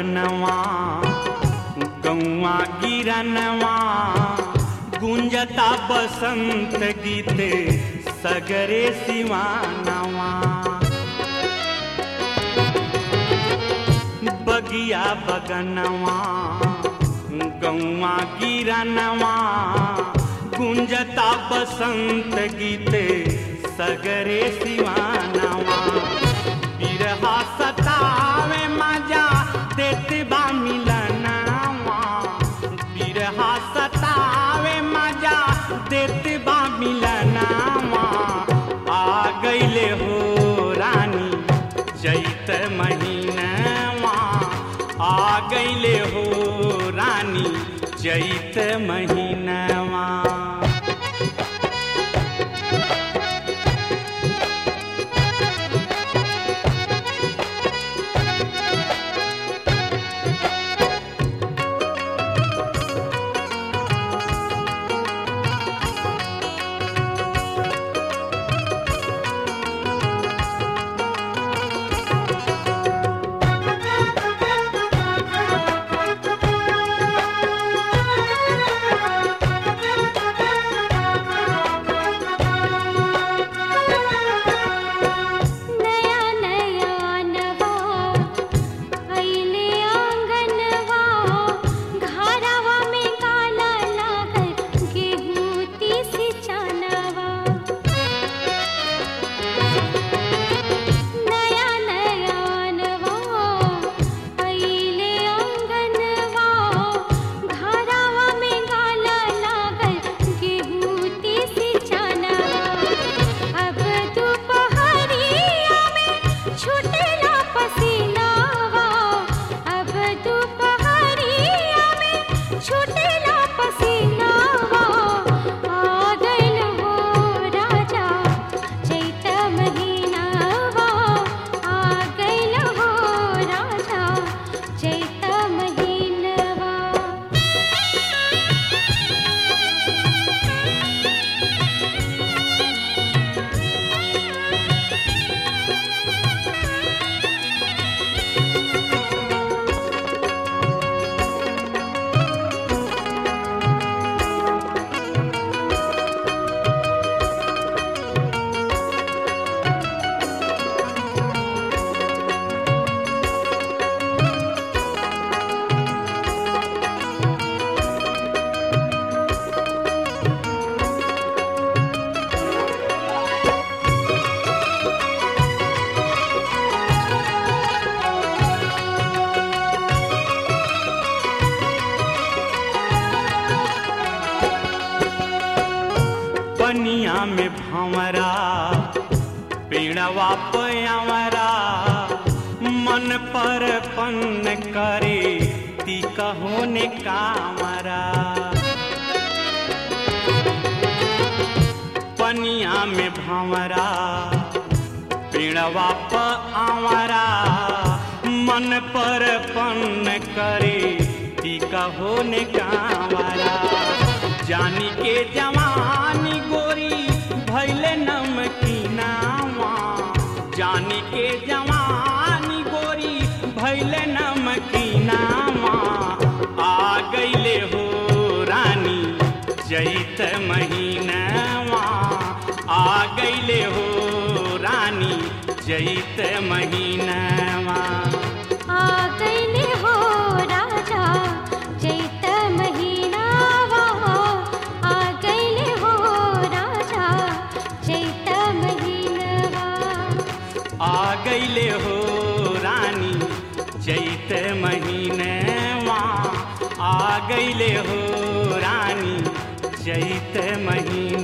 बगनवा गौआ गिरनवा गुंजता बसंत गीते सगरे सिवानवा बगिया बगनवा गौआ गिरनवा गुंजता बसंत गीते सगरे सिवानवा बिरहा सतावे मजा देते बा मिलनवा बिरहा सतावे मजा देते बा मिलनवा आ गईले हो रानी चैत महीनवा आ गईले हो रानी चैत महीनवा नया नया नवा अइले आंगनवा घरवा में काला लागल गेहूं तीसी चनवा नया नया नवा अइले आंगनवा घरवा में काला लागल गेहूं तीसी चनवा अब दोपहरिया में छूटेला पसीनावा अब दोपहरिया में छूटेला पसीनावा आ गइल हो राजा चैत महीनावा आ गइल हो राजा चैत महीनवा पनिया में भंवरा पेड़वा पयावरा मन पर पन करे ती कहो ने कामरा पनिया में भंवरा पेड़वा पआवरा मन पर पन करे ती कहो ने कामरा जानी के जवानी गोरी भैले नमकीनावा जानी के जवानी गोरी भैले नमकीनावा आ गईले हो रानी चैत महीनावा आ गईले हो रानी चैत महीनावा आ गइले हो राजा चैत महीनावा आ गइले हो राजा चैत महीनवा आ गईले हो रानी चैत महीनवा आ गईले हो रानी चैत महीना